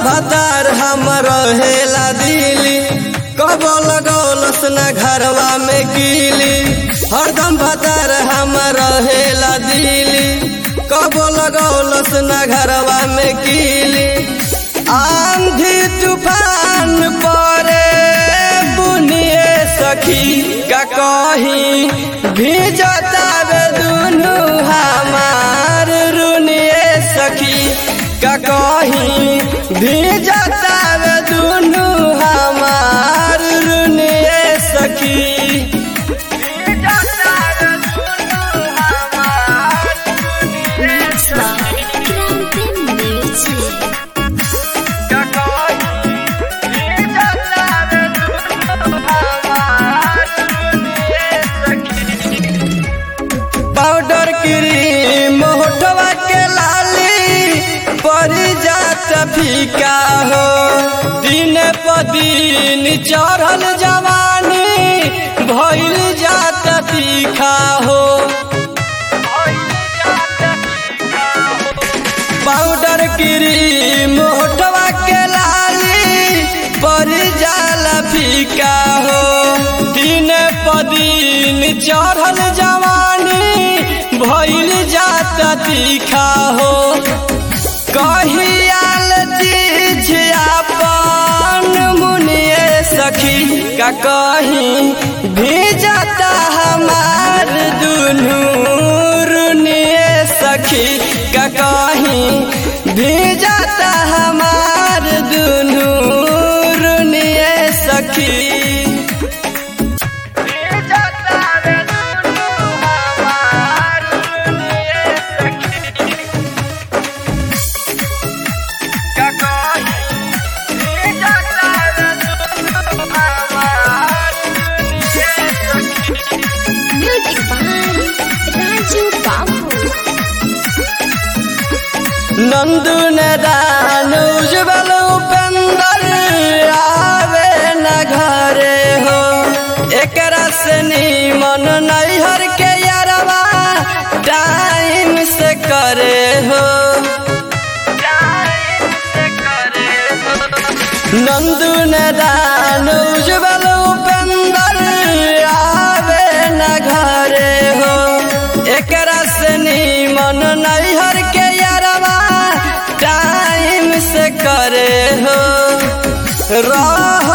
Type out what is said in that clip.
भतार हम रहेला दिली कबो लगौलस न घरवा में कीली हरदम भतार हम रहेला दिली कबो लगौलस न घरवा में कीली आंधी तूफान परे बुनिए सखी का कहीं भीजता रे दुनू हमार रुनिए सखी का कहीं भीजता रे दुनू हमार रुनिए सखी भीजता रे दुनू हमार Mix by Grande Music. Powder cream होठवा के लाली परी जात फीका हो दिन प दिन चढ़ल जवानी भइल जात तीखा हो पाउडर क्रीम होठवा के लाली परी जाला फीका हो दिन प दिन चढ़ल जवानी भइल जात तीखा हो कहियाल चीज अपन मुनिए सखी का कहीं भीजता हमार दुनू रुनिए सखी का कहीं भीजता हमार दुनू रुनिए सखी भीजता रे दुनू हमार रुनिए सखी का कहीं भीजता रे दुनू हमार रुनिए सखी Music by Raju Babu. Nandu ने दान उज्जवल उपेंदर आवे न घरे हो एकरा से नीमन नैहर के यारवा टाइम से करे हो नंदू ने दान उज्जवल उपेंदर आवे न घरे हो एकरा से नीमन नैहर के यारवा टाइम से करे हो रह